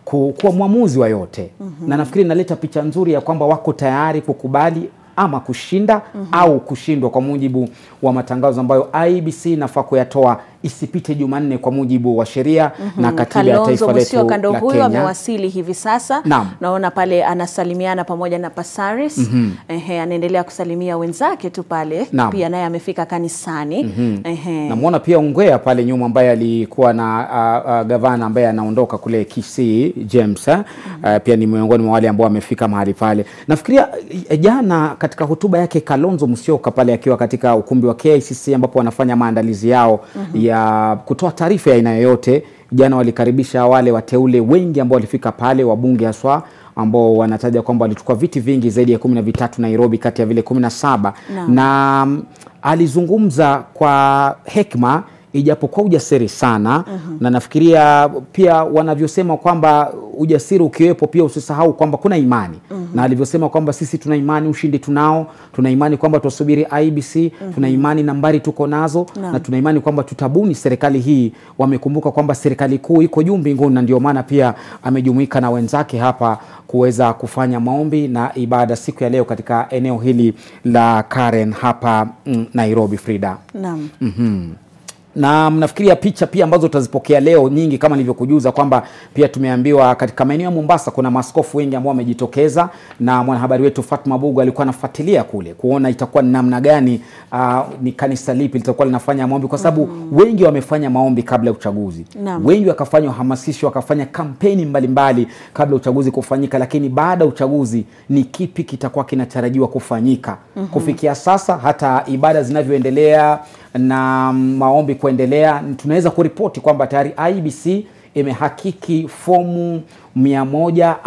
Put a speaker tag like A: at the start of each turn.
A: ku- kuwa mwamuzi wa yote na nafikiri inaleta picha nzuri ya kwamba wako tayari kukubali ama kushinda au kushindwa kwa mujibu wa matangazo ambayo IBC inafaa kuyatoa isipite Jumanne kwa mujibu wa sheria na katiba ya
B: Kalonzo
A: taifa letu
B: Musyoka ndo
A: la
B: huyo
A: Kenya.
B: amewasili hivi sasa.
A: Naam.
B: Naona pale anasalimiana pamoja na Pasaris. Ehe, anaendelea kusalimia wenzake tu pale.
A: Naam.
B: Pia naye amefika kanisani. Ehe.
A: Namwona pia Ongwea pale nyuma ambaye alikuwa na uh, uh, gavana ambaye anaondoka kule Kisii James eh? Uh, pia ni miongoni mwa wale ambao wamefika mahali pale. Nafikiria eh, jana katika hotuba yake Kalonzo Musyoka pale akiwa katika ukumbi wa KICC ambapo wanafanya maandalizi yao ya kutoa taarifa ya aina yoyote. Jana walikaribisha wale wateule wengi ambao walifika pale, wabunge haswa ambao wanataja kwamba walichukua viti vingi zaidi ya kumi na vitatu Nairobi kati ya vile kumi na saba
B: Naam.
A: na mm, alizungumza kwa hekima ijapokuwa ujasiri sana na nafikiria pia wanavyosema kwamba ujasiri ukiwepo pia usisahau kwamba kuna imani na alivyosema kwamba sisi tuna imani ushindi tunao tuna imani kwamba tutasubiri IBC tuna imani nambari tuko nazo
B: Naam.
A: na tuna imani kwamba tutabuni serikali hii wamekumbuka kwamba serikali kuu iko juu mbinguni na ndio maana pia amejumuika na wenzake hapa kuweza kufanya maombi na ibada siku ya leo katika eneo hili la Karen hapa mm, Nairobi Frida
B: Naam.
A: na mnafikiria picha pia ambazo tutazipokea leo nyingi, kama nilivyokujuza kwamba pia tumeambiwa katika maeneo ya Mombasa kuna maaskofu wengi ambao wamejitokeza, na mwanahabari wetu Fatma Bugu alikuwa anafuatilia kule kuona itakuwa ni namna gani, uh, ni kanisa lipi litakuwa linafanya maombi, kwa sababu wengi wamefanya maombi kabla ya uchaguzi
B: Naam.
A: wengi wakafanya uhamasisho, wakafanya kampeni mbalimbali kabla ya uchaguzi kufanyika, lakini baada ya uchaguzi ni kipi kitakuwa kinatarajiwa kufanyika? Kufikia sasa hata ibada zinavyoendelea na maombi kuendelea, tunaweza kuripoti kwamba tayari IBC imehakiki fomu mia moja